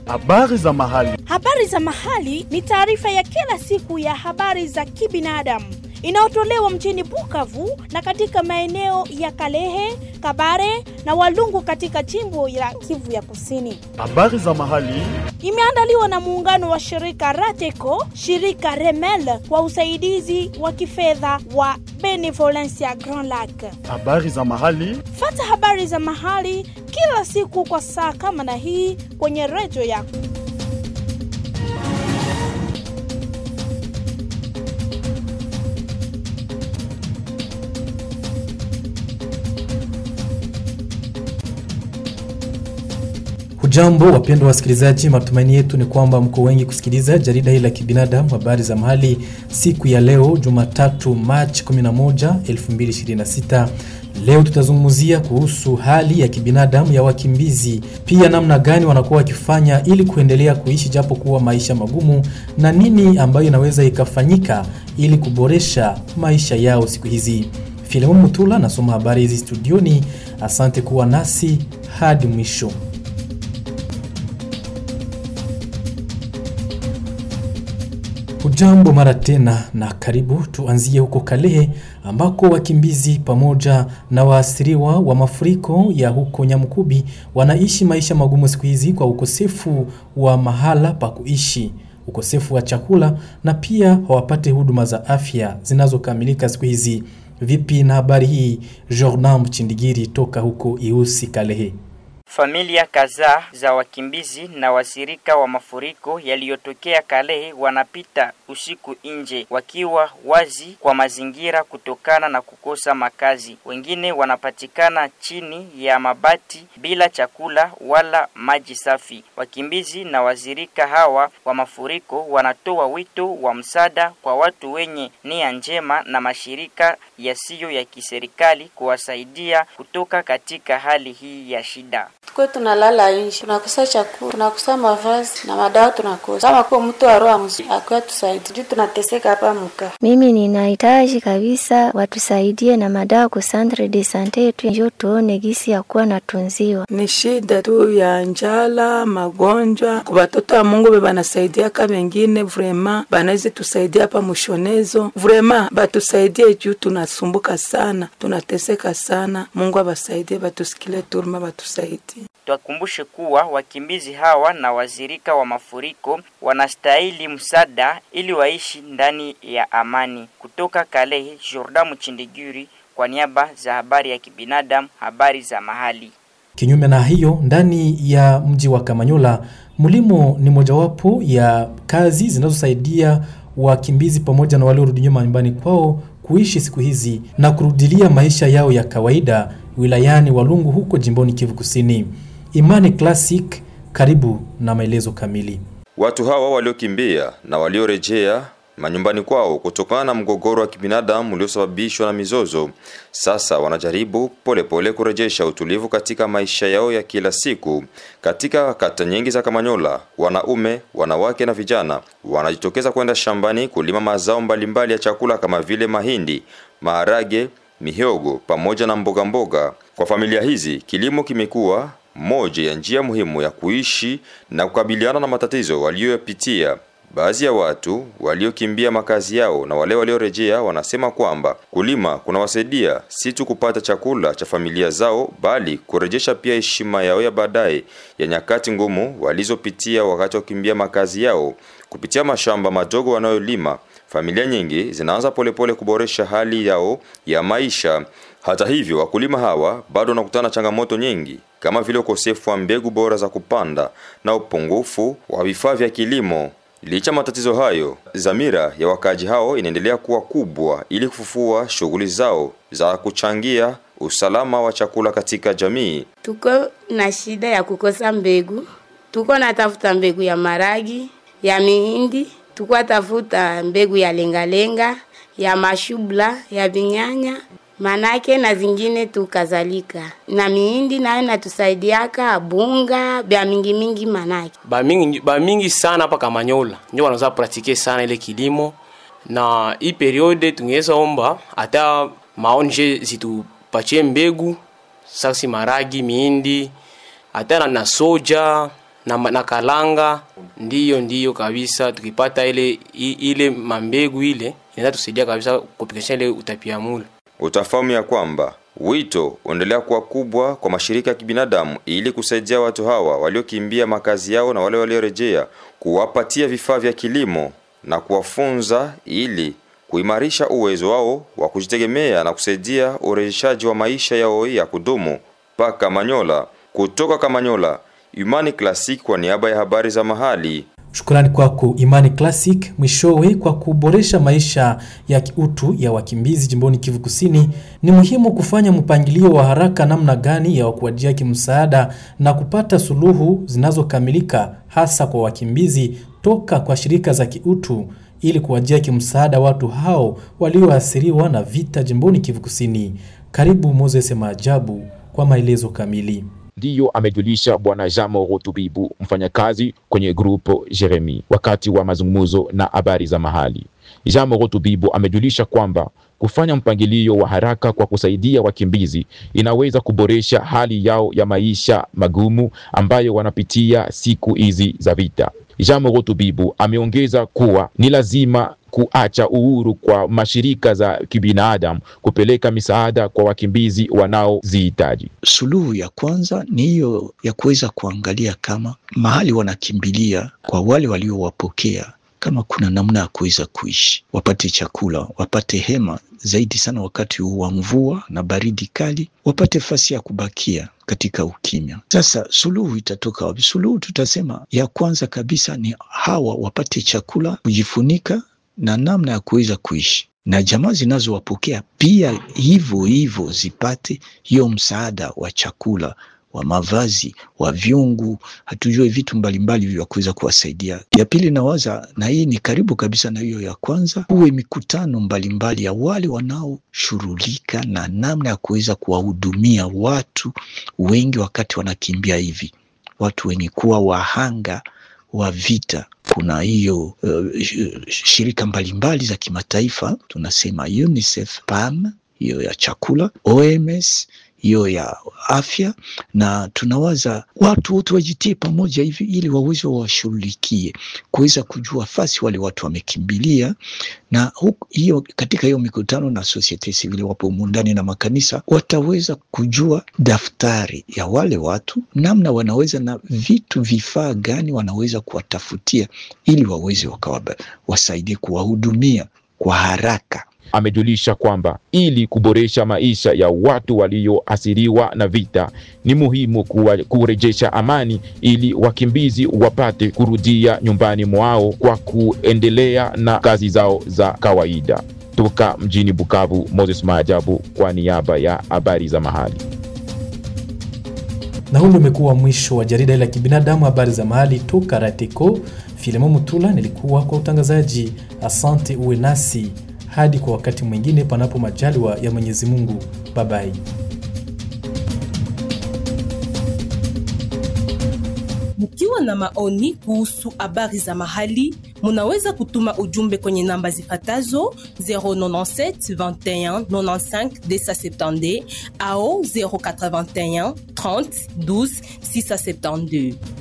Habari za mahali. Habari za mahali ni taarifa ya kila siku ya habari za kibinadamu inayotolewa mjini Bukavu na katika maeneo ya Kalehe, Kabare na Walungu katika jimbo la Kivu ya Kusini. Habari za mahali. Imeandaliwa na muungano wa shirika Rateco, shirika Remel kwa usaidizi wa kifedha wa Benevolencia Grand Lac. Habari za mahali. Fata habari za mahali kila siku kwa saa kama na hii kwenye redio yako. Hujambo wapendwa wasikilizaji, matumaini yetu ni kwamba mko wengi kusikiliza jarida hili la kibinadamu habari za mahali siku ya leo Jumatatu Machi 11, 2026. Leo tutazungumzia kuhusu hali ya kibinadamu ya wakimbizi, pia namna gani wanakuwa wakifanya ili kuendelea kuishi japo kuwa maisha magumu, na nini ambayo inaweza ikafanyika ili kuboresha maisha yao siku hizi. Filemon Mutula nasoma habari hizi studioni. Asante kuwa nasi hadi mwisho. Hujambo mara tena na karibu. Tuanzie huko Kalehe ambako wakimbizi pamoja na waathiriwa wa mafuriko ya huko Nyamukubi wanaishi maisha magumu siku hizi kwa ukosefu wa mahala pa kuishi, ukosefu wa chakula na pia hawapate huduma za afya zinazokamilika siku hizi. Vipi na habari hii? Jordan Mchindigiri toka huko Iusi Kalehe. Familia kadhaa za wakimbizi na wasirika wa mafuriko yaliyotokea Kalehe wanapita usiku nje wakiwa wazi kwa mazingira kutokana na kukosa makazi. Wengine wanapatikana chini ya mabati bila chakula wala maji safi. Wakimbizi na wazirika hawa wa mafuriko wanatoa wito wa msaada kwa watu wenye nia njema na mashirika yasiyo ya kiserikali kuwasaidia kutoka katika hali hii ya shida. Tuko tunalala nje, tunakosa chakula, tunakosa mavazi na madawa tunakosa. Kama kwa mtu wa roho mzuri akiwa tusaidie, juu tunateseka hapa mka. Mimi ninahitaji kabisa watusaidie na madawa ku centre de sante yetu, njo tuone gisi ya kuwa natunziwa. Ni shida tu ya njala, magonjwa. Kwa watoto wa Mungu be banasaidiaka wengine, vrema banaweza tusaidia hapa mushonezo, vrema batusaidie juu tunasumbuka sana, tunateseka sana. Mungu abasaidie, batusikile turma, batusaidie. Twakumbushe kuwa wakimbizi hawa na wazirika wa mafuriko wanastahili msaada ili waishi ndani ya amani. Kutoka Kalehe, Jordan Mchindigiri kwa niaba za habari ya kibinadamu, habari za mahali. Kinyume na hiyo, ndani ya mji wa Kamanyola, mlimo ni mojawapo ya kazi zinazosaidia wakimbizi pamoja na waliorudi nyuma nyumbani kwao kuishi siku hizi na kurudilia maisha yao ya kawaida wilayani Walungu huko jimboni Kivu Kusini. Imani Classic, karibu na maelezo kamili. Watu hawa waliokimbia na waliorejea manyumbani kwao kutokana na mgogoro wa kibinadamu uliosababishwa na mizozo, sasa wanajaribu polepole pole kurejesha utulivu katika maisha yao ya kila siku. Katika kata nyingi za Kamanyola, wanaume, wanawake na vijana wanajitokeza kwenda shambani kulima mazao mbalimbali ya chakula kama vile mahindi, maharage, mihogo pamoja na mboga mboga. Kwa familia hizi, kilimo kimekuwa moja ya njia muhimu ya kuishi na kukabiliana na matatizo waliyoyapitia. Baadhi ya watu waliokimbia makazi yao na wale waliorejea wanasema kwamba kulima kunawasaidia si tu kupata chakula cha familia zao, bali kurejesha pia heshima yao ya baadaye ya nyakati ngumu walizopitia wakati wa kukimbia makazi yao. Kupitia mashamba madogo wanayolima, familia nyingi zinaanza polepole kuboresha hali yao ya maisha. Hata hivyo, wakulima hawa bado wanakutana na changamoto nyingi kama vile ukosefu wa mbegu bora za kupanda na upungufu wa vifaa vya kilimo. Licha matatizo hayo, dhamira ya wakazi hao inaendelea kuwa kubwa ili kufufua shughuli zao za kuchangia usalama wa chakula katika jamii. Tuko na shida ya kukosa mbegu, tuko natafuta mbegu ya maragi, ya mihindi, tuko tafuta mbegu ya lengalenga, ya mashubla, ya vinyanya manake na zingine tu kadhalika, na mihindi nayo natusaidiaka bunga bya mingi mingi, manake ba mingi, ba mingi sana hapa Kamanyola ndio wanaanza pratike sana ile kilimo, na hii periode tungeweza omba hata maonje zitupatie mbegu sasi maragi, mihindi hata na soja na, ma- na kalanga ndiyo ndiyo kabisa tukipata ile i- ile mambegu ile inaweza tusaidia kabisa kupikisha ile utapiamlo Utafahamu ya kwamba wito unaendelea kuwa kubwa kwa mashirika ya kibinadamu ili kusaidia watu hawa waliokimbia makazi yao na wale waliorejea, kuwapatia vifaa vya kilimo na kuwafunza ili kuimarisha uwezo wao wa kujitegemea na kusaidia urejeshaji wa maisha yao ya kudumu. Paka Manyola, kutoka Kamanyola, Imani Classic kwa niaba ya habari za mahali. Shukrani kwako Imani Classic. Mwishowe, kwa kuboresha maisha ya kiutu ya wakimbizi jimboni Kivu Kusini, ni muhimu kufanya mpangilio wa haraka namna gani ya kuwajia kimsaada na kupata suluhu zinazokamilika hasa kwa wakimbizi toka kwa shirika za kiutu ili kuwajia kimsaada watu hao walioathiriwa na vita jimboni Kivu Kusini. Karibu Moses Maajabu kwa maelezo kamili. ndiyo amejulisha bwana Jamo Rotubibu, mfanyakazi kwenye grupo Jeremi, wakati wa mazungumzo na habari za mahali. Jamo Rotubibu amejulisha kwamba kufanya mpangilio wa haraka kwa kusaidia wakimbizi inaweza kuboresha hali yao ya maisha magumu ambayo wanapitia siku hizi za vita. Jamo Rotubibu ameongeza kuwa ni lazima kuacha uhuru kwa mashirika za kibinadamu kupeleka misaada kwa wakimbizi wanaozihitaji. Suluhu ya kwanza ni hiyo ya kuweza kuangalia kama mahali wanakimbilia kwa wale waliowapokea, kama kuna namna ya kuweza kuishi, wapate chakula, wapate hema, zaidi sana wakati huu wa mvua na baridi kali, wapate fasi ya kubakia katika ukimya. Sasa suluhu itatoka wapi? Suluhu tutasema ya kwanza kabisa ni hawa wapate chakula, kujifunika na namna ya kuweza kuishi na jamaa zinazowapokea pia hivyo hivyo zipate hiyo msaada wa chakula wa mavazi wa vyungu, hatujue vitu mbalimbali vya kuweza kuwasaidia. Ya pili nawaza, na hii ni karibu kabisa na hiyo ya kwanza, huwe mikutano mbalimbali ya wale wanaoshughulika na namna ya kuweza kuwahudumia watu wengi wakati wanakimbia hivi, watu wenye kuwa wahanga wa vita. Kuna hiyo uh, shirika mbalimbali za kimataifa tunasema UNICEF, PAM, hiyo ya chakula, OMS hiyo ya afya, na tunawaza watu wote wajitie pamoja hivi ili waweze wawashughulikie kuweza kujua fasi wale watu wamekimbilia, na huku, hiyo katika hiyo mikutano na societe civile wapo humu ndani na makanisa wataweza kujua daftari ya wale watu, namna wanaweza na vitu vifaa gani wanaweza kuwatafutia ili waweze wakawa wasaidie kuwahudumia kwa haraka. Amejulisha kwamba ili kuboresha maisha ya watu walioathiriwa na vita ni muhimu kuwa, kurejesha amani ili wakimbizi wapate kurudia nyumbani mwao kwa kuendelea na kazi zao za kawaida. Toka mjini Bukavu, Moses Maajabu kwa niaba ya habari za mahali. Na huu ndio umekuwa mwisho wa jarida la kibinadamu habari za mahali toka Rateko. Filemo Mutula nilikuwa kwa utangazaji. Asante, uwe nasi hadi kwa wakati mwingine, panapo majaliwa ya Mwenyezi Mungu. Babai. Mkiwa na maoni kuhusu habari za mahali, munaweza kutuma ujumbe kwenye namba zifatazo 097 21 95 270 au 081 30 12 672.